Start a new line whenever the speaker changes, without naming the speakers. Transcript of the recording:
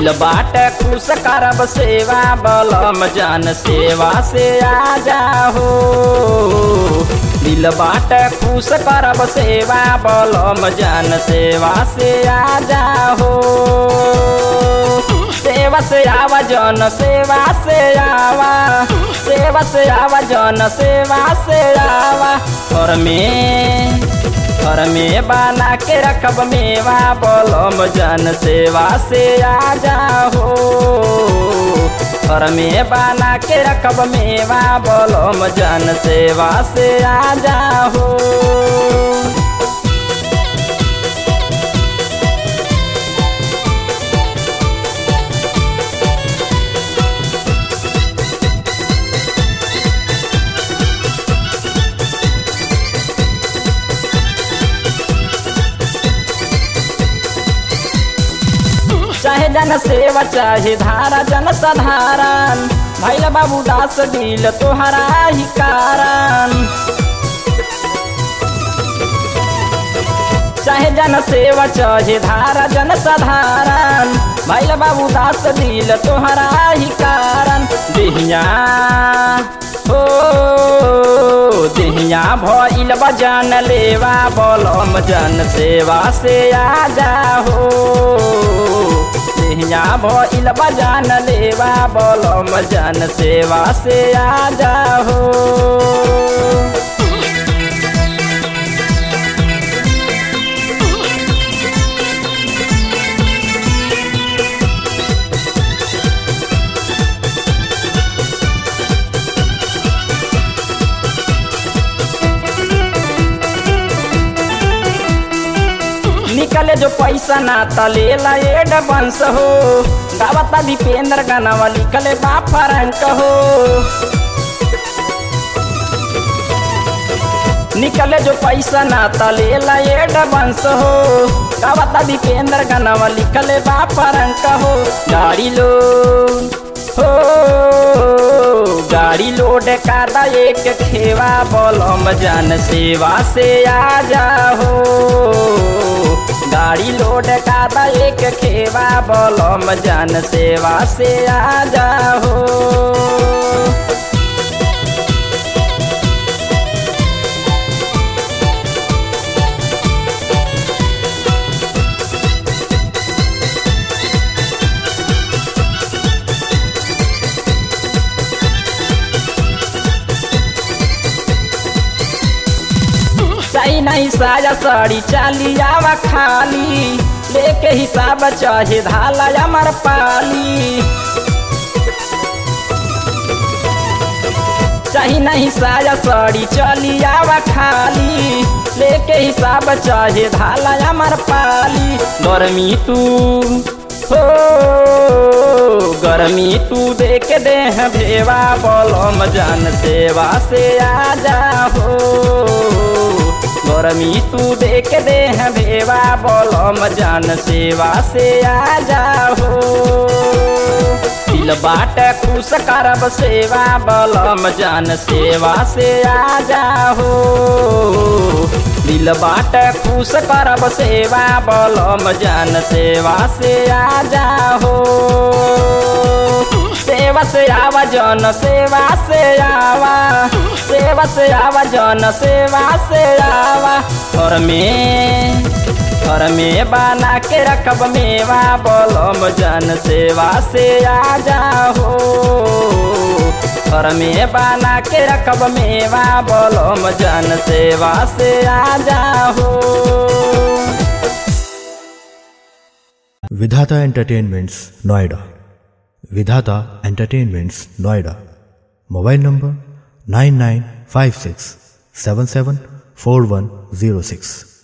दिल बाट खुश करब सेवा बलम जन सेवा से आ जाहो दिल बाट खुश करब सेवा बलम जन सेवा से आ जाहो सेवा से आवा जन सेवा से आवा सेवा से आवा जन सेवा से आवा और में घर में बना के रखब मेवा बलम जन सेवा से आ जाहो घर में बना के रखब मेवा बलम जन सेवा से आ जाहो चाहे जन सेवा चाहे धारा जन साधारण भैल बाबू दास दिल तोहरा ही कारण चाहे जन सेवा चाहे धारा जन साधारण भैल बाबू दास दिल तोहरा ही कारण दिहिया हो दिहिया भइल बजन लेवा बलम जन सेवा से आ जाहो दिहिया भइल बजन लेवा बलम जन सेवा से आ जाहो निकले जो पैसा ना तलेला एड बंस हो गावता दीपेंद्र गनावा लिखले बा फरंक हो निकले जो पैसा ना तलेला एड बंस हो गावता दीपेंद्र गनावा लिखले बा फरंक हो गाड़ी लो हो गाड़ी लोड कादा एक खेवा बलम जन सेवा से आ जाहो गाड़ी लोड कादा एक खेवा बलम जन सेवा से आ जाहो चाही नहीं साया साड़ी चाली आवा खाली लेके हिसाब चाहे धाला अमर पाली चाही नहीं साया साड़ी चली आवा खाली लेके हिसाब चाहे धाला अमर पाली गर्मी तू हो गर्मी तू देख दे भेवा बलम जन सेवा से आ जाहो गर्मी तू देख दे भेवा बलम जन सेवा से आ जाहो दिल बाट खुश करब सेवा बलम जन सेवा से आ जाहो दिल बाट खुश करब सेवा बलम जन सेवा से आ जाहो सेवा से आवा जन सेवा से आवा सेवा से आवा जन सेवा से आवा घर में घर में बना के रखब मेवा बलम जन सेवा से आ जाहो घर में बना के रखब मेवा बलम जन सेवा से आ जाहो
विधाता entertainments Noida Vidhata entertainments Noida mobile number nine nine five six seven seven four one zero six